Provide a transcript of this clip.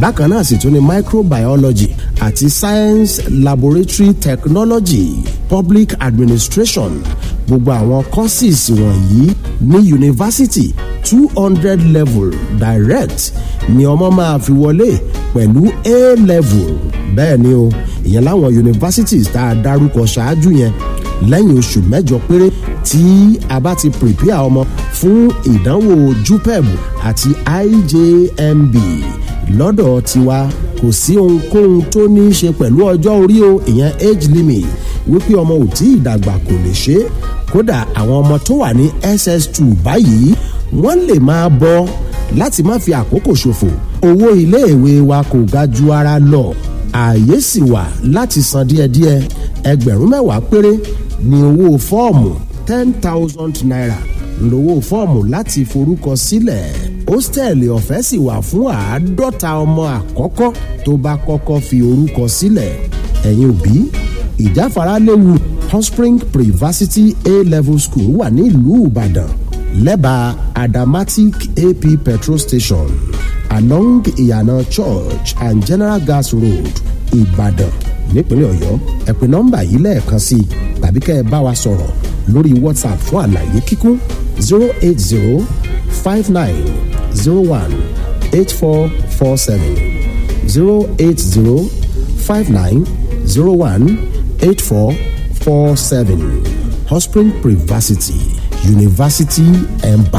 bákan náà sì tún ní microbiology àti science laboratory technology public administration gbogbo àwọn courses wọ̀nyí ní yunifásitì two hundred level direct ni ọmọ máa fi wọlé pẹ̀lú a level bẹ́ẹ̀ ni o ìyẹn láwọn universities tá a dárúkọ ṣáájú yẹn lẹ́yìn oṣù mẹ́jọ péré tí a bá ti prepare ọmọ fún ìdánwò jupeb àti ijmb lọ́dọ̀ tiwa kò sí ohunkóhun tó ní í ṣe pẹ̀lú ọjọ́ orí o ìyẹn age limit wípé ọmọ ò tí ì dàgbà kò lè ṣe é kódà àwọn ọmọ tó wà ní ss2 báyìí wọ́n lè máa bọ̀ láti má fi àkókò ṣòfò owó iléèwé wa kò ga ju ara lọ ààyè sì wà láti san díẹ̀díẹ̀ ẹgbẹ̀rún mẹ́wàá péré ní owó fọ́ọ̀mù ten thousand naira lówó fọ́ọ̀mù láti forúkọ sílẹ̀ hóstẹ́ẹ̀lì ọ̀fẹ́ sì wà fún àádọ́ta ọmọ àkọ́kọ́ tó bá kọ́kọ́ fi orúkọ sílẹ̀ ẹ̀yin òbí ìjáfara léwu Hotspring Privacity A-Level School wà ní ìlú Ìbàdàn lẹ́bàá Adamatic AP petrol station along Ìyànà Church and General Gas Road Ìbàdàn nípínlẹ̀ Ọ̀yọ́ ẹ pè nọ́mbà yìí lẹ́ẹ̀kan sí i tàbí kẹ́ ẹ bá wa sọ̀rọ̀ lórí WhatsApp fún àlàyé kíkún zero eight zero five nine zero one eight four four seven zero eight zero five nine zero one eight four four seven Hotspring Privacity University Embassy.